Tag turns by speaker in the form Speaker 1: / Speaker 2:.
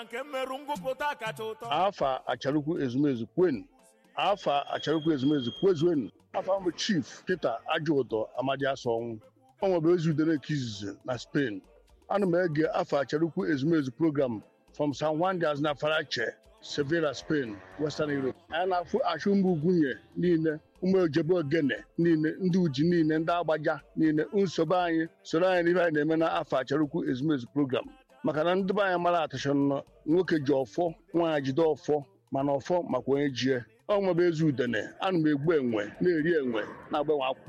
Speaker 1: nke mmerụ ngụpụta kacha ụtọ
Speaker 2: afa acharukwu ezumezu kwen afa acharukwu ezumezu kwezuenu afa mbụ chief peter ajụụtọ amadi asọnwụ ọ nwebe ezi udere nke izizi na spain ana m ege afa acharukwu ezumezu program from san juan de aznafarache sevilla spain western europe anyị na-afụ achụ mba ugwunye niile ụmụ ojebe ogene niile ndị uji niile ndị agbaja niile nsogbu anyị soro anyị n'ihe anyị na-eme na afọ acharukwu ezumezu program maka na ndị be anyị mara atachọ nọ nwoke ji ọfọ nwaanyị jide ọfọ mana ọfọ makwa onye jie ọ nwebe ezi udene ana m egbu enwe na-eri enwe na-agbanwe akwụkwọ